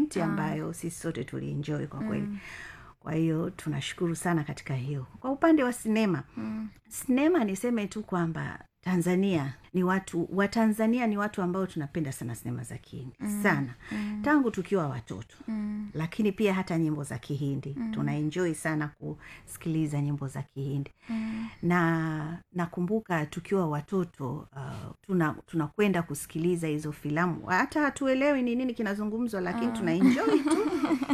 point ambayo sisi sote tulienjoy kwa kweli kwa hiyo tunashukuru sana katika hiyo kwa upande wa sinema mm. sinema niseme tu kwamba tanzania ni watu watanzania ni watu ambao tunapenda sana sinema za kihindi mm. sana mm. tangu tukiwa watoto mm. lakini pia hata nyimbo za kihindi mm. tunaenjoi sana kusikiliza nyimbo za kihindi mm. na nakumbuka tukiwa watoto uh, tuna tunakwenda kusikiliza hizo filamu hata hatuelewi ni nini kinazungumzwa lakini uh. tunaenjoi tu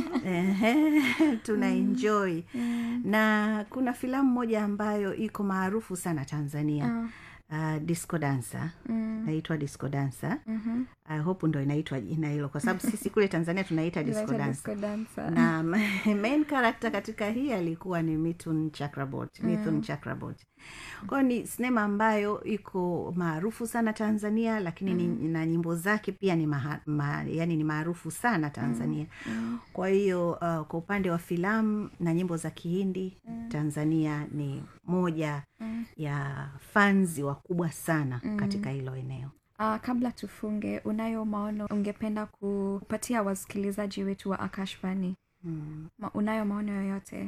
Ehe, tunaenjoi mm. na kuna filamu moja ambayo iko maarufu sana tanzania uh uh, disco dancer mm. naitwa disco dancer mm-hmm. uh, hope ndo inaitwa jina hilo kwa sababu sisi kule tanzania tunaita disco Inaitwa dancer disco dancer. na main character katika hii alikuwa ni mithun chakrabot mithun chakrabot kwayo ni sinema ambayo iko maarufu sana tanzania lakini mm. ni, na nyimbo zake pia ni maha, ma, yani ni maarufu sana tanzania mm. kwa hiyo uh, kwa upande wa filamu na nyimbo za kihindi mm. tanzania ni moja mm. ya fanzi wakubwa sana mm. katika hilo eneo Uh, kabla tufunge unayo maono ungependa kupatia wasikilizaji wetu wa akashvani mm. Ma, unayo maono yoyote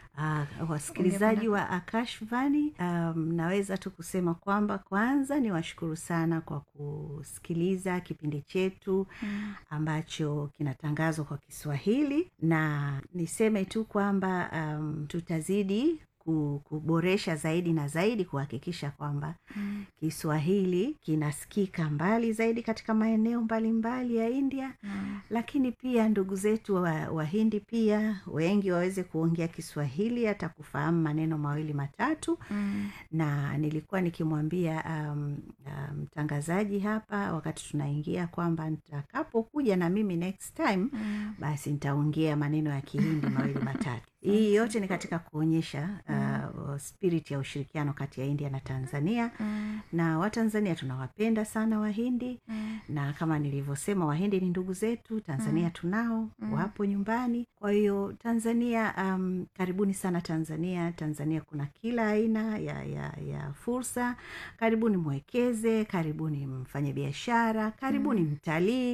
Uh, wasikilizaji wa akashvani um, naweza tu kusema kwamba kwanza ni washukuru sana kwa kusikiliza kipindi chetu mm. ambacho kinatangazwa kwa kiswahili na niseme tu kwamba um, tutazidi ku- kuboresha zaidi na zaidi kuhakikisha kwamba mm. kiswahili kinasikika mbali zaidi katika maeneo mbalimbali mbali ya india mm. lakini pia ndugu zetu wa- wahindi pia wengi waweze kuongea kiswahili hata kufahamu maneno mawili matatu mm. na nilikuwa nikimwambia um, uh, mtangazaji hapa wakati tunaingia kwamba nitakapokuja na mimi next time Mm. basi nitaongea maneno ya kihindi mawili matatu hii yote ni katika kuonyesha uh, spirit ya ushirikiano kati ya india na tanzania Mm. na watanzania tunawapenda sana wahindi Mm. na kama nilivyosema wahindi ni ndugu zetu tanzania tunao wapo nyumbani kwa hiyo tanzania um, karibuni sana tanzania tanzania kuna kila aina ya, ya, ya fursa karibuni mwekeze karibuni mfanye biashara karibuni mtalii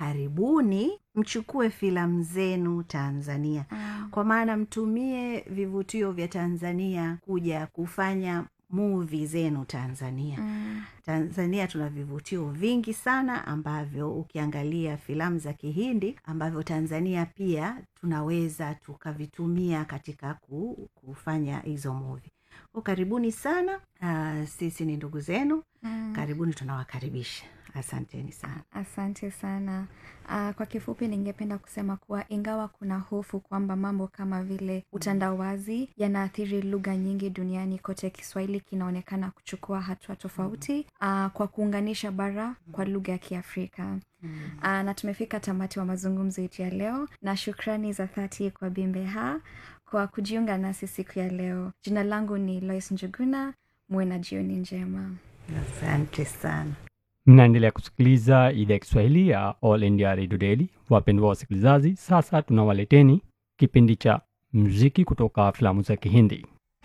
karibuni mchukue filamu zenu tanzania Mm. kwa maana mtumie vivutio vya tanzania kuja kufanya muvi zenu tanzania Mm. tanzania tuna vivutio vingi sana ambavyo ukiangalia filamu za kihindi ambavyo tanzania pia tunaweza tukavitumia katika ku, kufanya hizo muvi ko karibuni sana uh, sisi ni ndugu zenu Mm. karibuni tunawakaribisha asanteni sana asante sana uh, kwa kifupi ningependa kusema kuwa ingawa kuna hofu kwamba mambo kama vile utandawazi yanaathiri lugha nyingi duniani kote kiswahili kinaonekana kuchukua hatua tofauti uh, kwa kuunganisha bara kwa lugha ya kiafrika uh, na tumefika tamati wa mazungumzo yetu ya leo na shukrani za dhati kwa bimbeha kwa kujiunga nasi siku ya leo jina langu ni lois njuguna muwe na jioni njema asante sana mnaendelea kusikiliza idhaa ya kiswahili ya all india radio daily wapendwa wasikilizaji sasa tunawaleteni kipindi cha mziki kutoka filamu za kihindi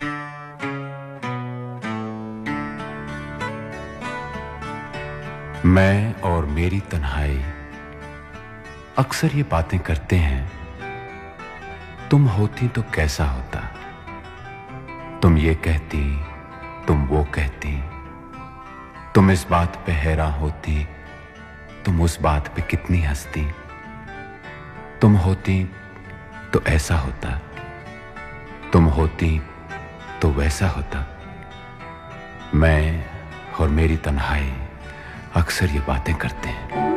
मैं और मेरी तन्हाई अक्सर ये बातें करते हैं तुम होती तो कैसा होता तुम ये कहती तुम वो कहती तुम इस बात पे हैरान होती तुम उस बात पे कितनी हंसती तुम होती तो ऐसा होता तुम होती तो वैसा होता मैं और मेरी तन्हाई अक्सर ये बातें करते हैं